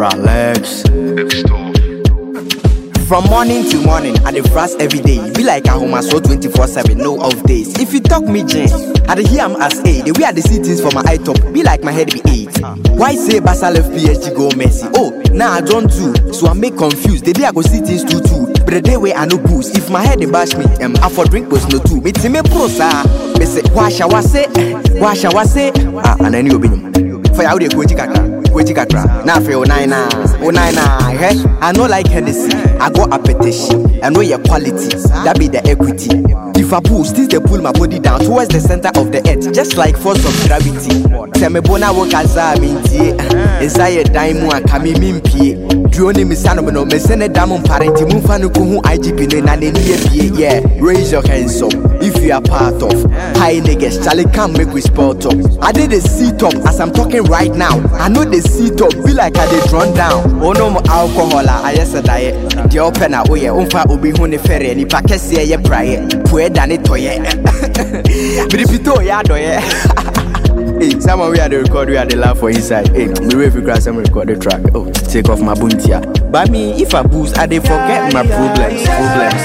Relax. From morning to morning, I dey fast every day. Be like a home so 24 7, no off days. If you talk me, Jane, I dey hear am as A. The way I dey see things for my eye top, be like my head be eight. Why say Barca left PSG go Messi? Oh, now I don't do, so I make confused. The day I go see things too too. But the day where I no boost, if my head dey bash me, um, I for drink was no too. Me team me pro sir. Me say, wash I was say, wash I was say. Ah, and then you be For ya dey go kakra. Weji kakra. Na fe o nine na. O nine na. Hey, I no like Hennessy. I go appetition. I know your quality. That be the equity. If I pull, still they pull my body down towards the center of the earth, just like force of gravity. Tell me bona wo kaza mintie. Inside dime mu akami mimpie. Duoni mi sano no me sene damu parenti mu fa no ko hu IGP no na ne nie pie. Yeah, raise your hands up if you are part of high niggas. Charlie come make we spot up. I did the seat up as I'm talking right now. I know the seat up be like I dey drawn down. Oh no more alcohol ah, I yes diet. The open na oh yeah, umfa obi hu ne fere ni pa kese ye praye. Pue dane toye. Biripito ya doye. Hey, someone we had the record, we had the laugh for inside. Hey, me wait for grass, I'm record the track. Oh, take off my buntia. But me, if I boost, I dey forget my problems. Problems.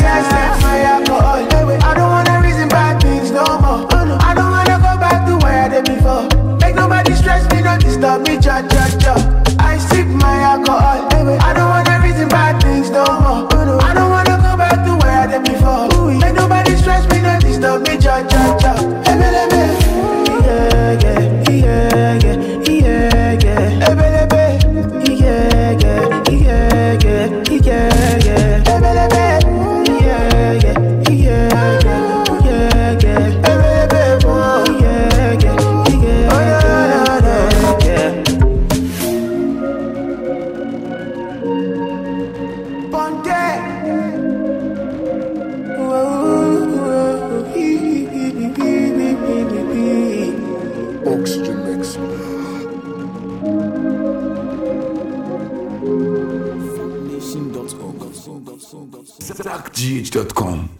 I don't wanna reason bad things no more. I don't wanna go back to where I did before. Make nobody stress me, not disturb me, cha cha cha. I sip my alcohol. I don't wanna reason bad things no more. I don't wanna go back to where I did before. Make nobody stress me, not disturb me, cha cha cha. Ebelebe. Yeah, yeah, yeah, yeah, yeah, yeah. Ebelebe. Yeah, yeah, yeah, yeah, yeah, yeah. Ebelebe. Yeah, yeah, yeah, yeah, yeah, yeah. Ebelebe. Oh, yeah, yeah, yeah, yeah, yeah, yeah. Ponte. Oxygen mix. ZachGH.com